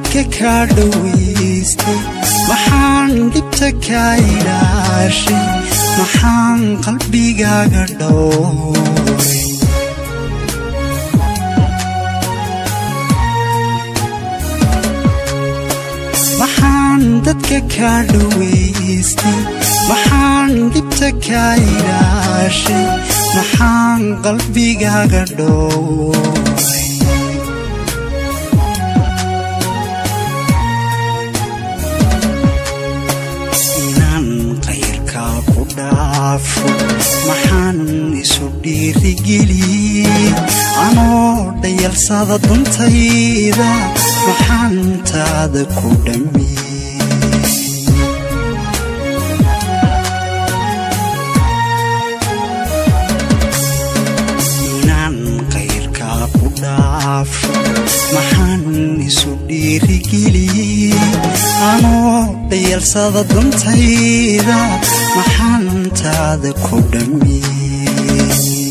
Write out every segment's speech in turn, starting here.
dadka kaa dhowaystay maxaan dhibta kaa ilaashay maxaan qalbigaaga dhowray maxaan dadka kaa dhowaystay maxaan dhibta kaa ilaashay maxaan qalbigaaga dhowray inaan qayrkaa ku dhaafo maxaan isu dhiirigeliyey anoo dhayalsada duntayda maxaan taada ku dhammiyey inaan qayrkaa ku dhaafo maxaan isu dhiirigeliyey anoo dhayalsada duntayda maxaan taada ku dhammiyey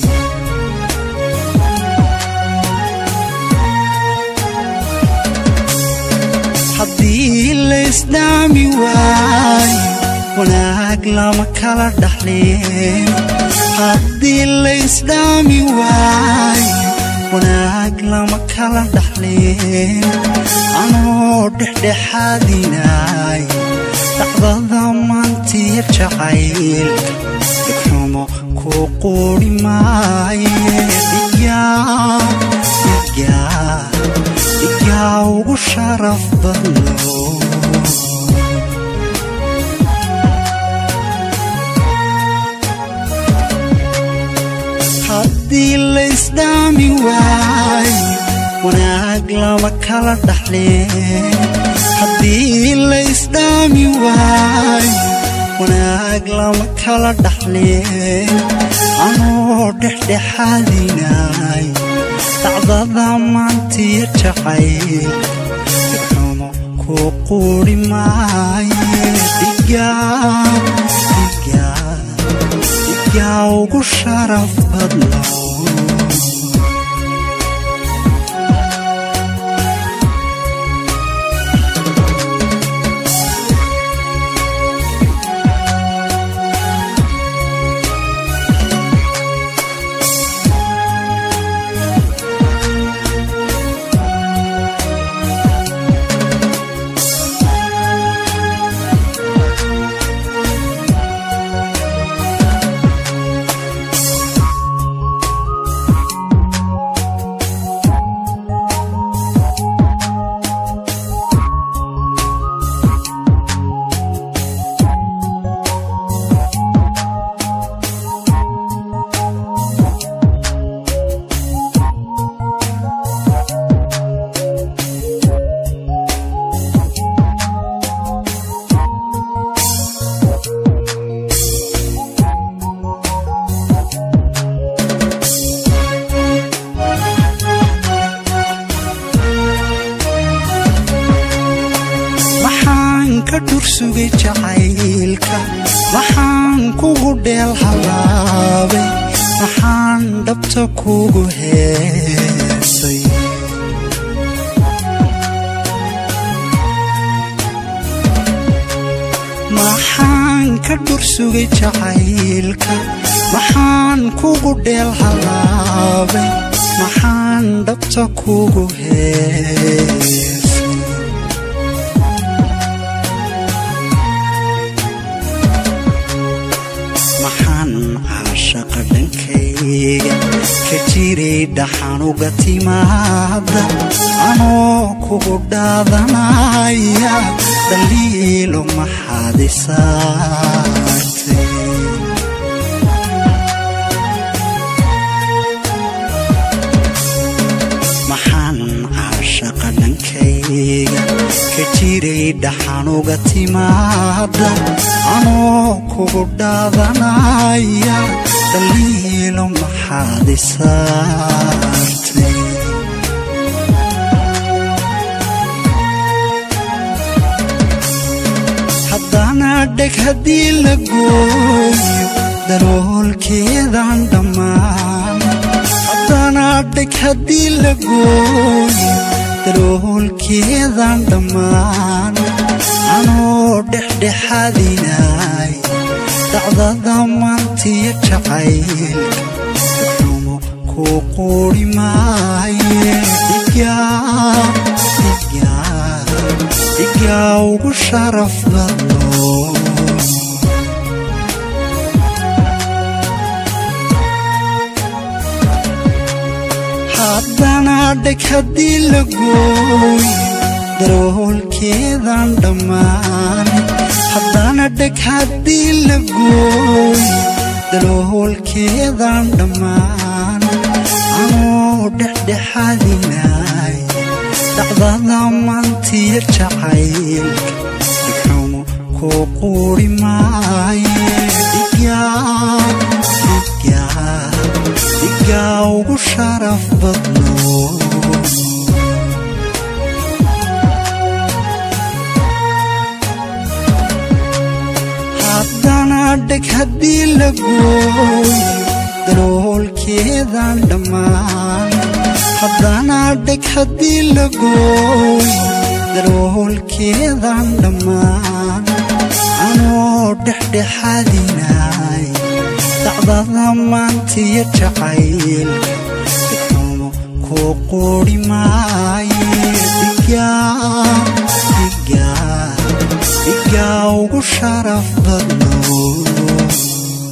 haddii laysdhaami waayo wanaag lama kala dhaxleen haddii laysdhaami waayo wanaag lama kala dhaxleen anoo dhexdhexaadinaay dhacdada maantiya jacaylka dhigxumo kuu quuri maaye dhigaa dhigaa dhigaa ugu sharaf badno haddii laysdhaami waayo wanaag lama kala dhaxleen haddii laysdhaami waayo wanaag lama kala dhaxleen anoo dhexdhexaadinaay dhacdada maantiya jacayl dhigxumo kuu quuri maaye dhigaa dhigaa dhigaa ugu sharaf badno maxaan ka dhursugay jacaylka maxaan kugu dheel halaabay maxaan dhabta kugu heesay maxaan ka dhursugay jacaylka maxaan kugu dheel halaabay maxaan dhabta kugu heesay maxaan caashaqa dhankayga ka jiray dhaxanuga timaada anoo kugu dhaadanaya dhaliilo maxaad isaartay maxaan caashaqa dhankayga ka jiray dhaxanuga timaada anoo kugu dhaadanaya dhaliilo maxaad isaartay haddana dheg haddii la gooyo daroolkeedaan dhammaan haddana dheg haddii la gooyo daloolkeedan dhammaan anoo dhexdhexaadinay dacdada maantiya jacaylka xumo kuu quuri maaye dhigaa ugu sharaf badno haddana dheg haddii la gooyo daroolkeedan dhammaan haddana dheg haddii la gooyo daloolkeedan dhammaan anoo dhexdhexaadinay dhacdada maantiya jacaylka dhigxumo kuu quuri maaye dhigaa ugu sharaf badno haddana dheg haddii la gooyo daloolkeedan dhammaan haddana dheg haddii la gooyo daloolkeedan dhammaan anoo dhexdhexaadinay dacdada maantiya jacaylka dhigxumo kuu quuri maaye dhigaa ugu sharaf badno